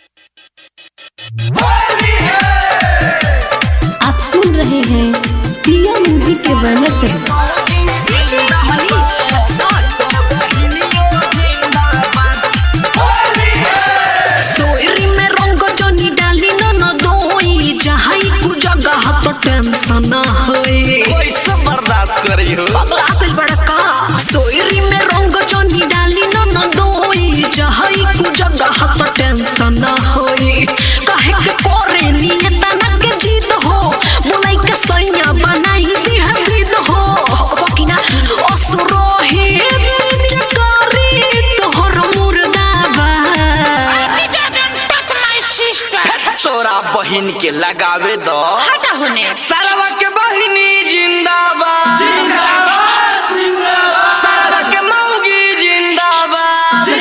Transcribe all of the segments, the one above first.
आप सुन रहे हैं पिया म्यूजिक के बैनर तले सोयरी में रंग जनी डाली न न दोई जहाई कु जगह तो टेंशन न होई कैसे बर्दाश्त करी हो पगला दिल बड़का सोयरी में रंग जनी डाली न न दोई जहाई कु जगह तो टेंशन न होई काहे के करे नियत न के जीत हो मुलाई के सैया बनाई दी है विद हो बकिना असुरो ही पिचकारी तोहर मुर्दाबा तोरा बहिन के लगावे दो हटा होने सारवा के बहिनी जिंदाबाद जिंदाबाद जिंदाबाद सारवा के मौगी जिंदाबाद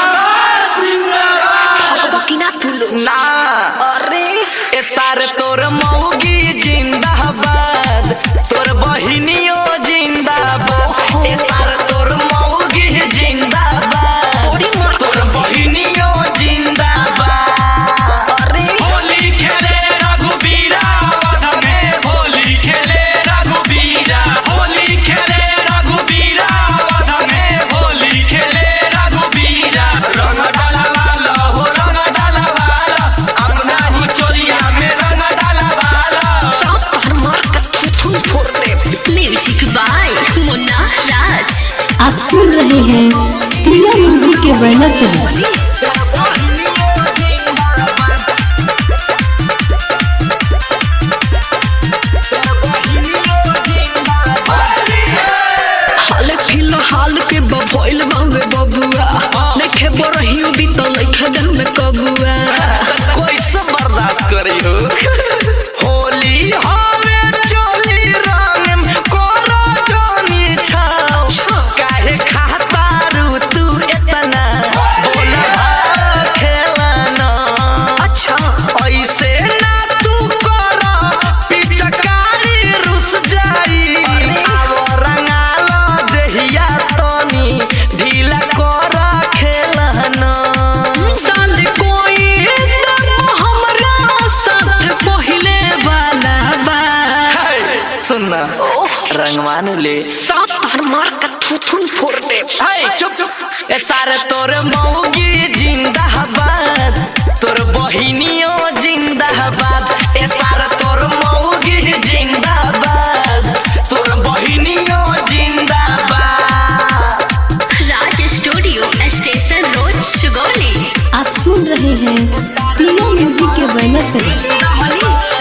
बकिना तुलो ना अरे ए सारे तोर मौगी जिंदाबाद तोर बहिनियो जिंदाबाद ए सारे तोर मौगी जिंदाबाद तोर बहिनियो जिंदाबाद अरे होली खेले रघुबीरा वध में होली खेले रघुबीरा होली खेले रघुबीरा वध में होली खेले रघुबीरा रंग डलवाला हो रंग डलवाला अपना ही चोलिया में रंग डलवाला सात तोहर मार का थुथुन फोड़ दे म्यूजिक बाय मुन्ना राज आप सुन रहे हैं पिया म्यूजिक के बैनर तले हाल फिलहाल के बभोइल बावे बबुआ नखे बरही भी तो लइखे दिन में कबुआ कैसे बर्दाश्त करी हो होली हवे चोली रंग में कोनो जानी छाओ काहे खाता रू तू इतना बोला खेलना अच्छा ऐसे ना तू कर पिचकारी रुस जाई आवो रंगालो देहिया तनी ढीला कर खेलना साल कोई तो हमरा साथ पहिले वाला बा सुनना रंगवान ले सात तोहर मार का थुथुन फोड़ दे हाय चुप चुप ए सारे तोर मौगी जिंदाबाद तोर बहिनियो जिंदाबाद ए सारे तोर मौगी जिंदाबाद तोर बहिनियो जिंदाबाद Raj studio station road Sugauli आप सुन रहे हैं पिया म्यूजिक के बैनर तले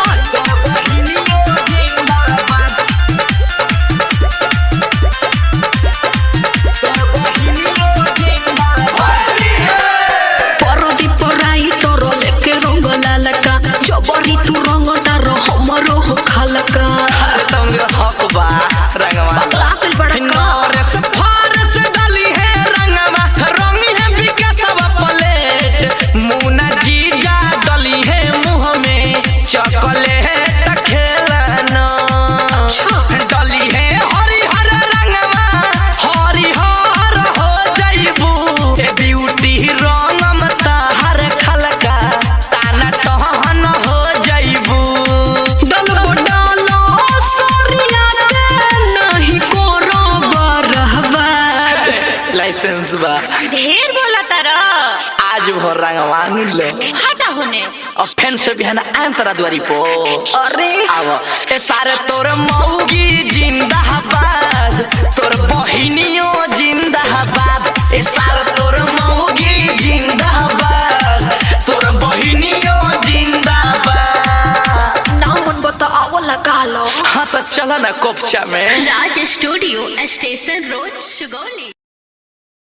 परदी पराई तोरो लेके रंग लालका जबरी तू रंग तार हमरो हो खालका तुमरा हक बा रंगवा लागल बड़का नौरस फारस डाली है रंगवा रंगी है विकासवा प्लेट मुना जीजा डली है मुंह में चॉकलेट खेलना डली है हरिहर रंगवा हरिहर हो जाइबू ए ब्यूटी रंगम ताहर खलका ताना टहन हो जाइबू दल डालो सोरिया के नहीं कोरो बरहबा लाइसेंस बा ढेर बोला तारा आज भर रंगवान ले हटा होने और फैन से भी है ना आम तरा दुआरी पो अरे आवो ए सारे तोर मौगी जिंदाबाद तोर बहिनियो जिंदाबाद ए सारे तोर मौगी जिंदाबाद तोर बहिनियो जिंदाबाद ना मन बता आवो लगा लो हाँ तो चला ना कोपचा में Raj studio station road Sugauli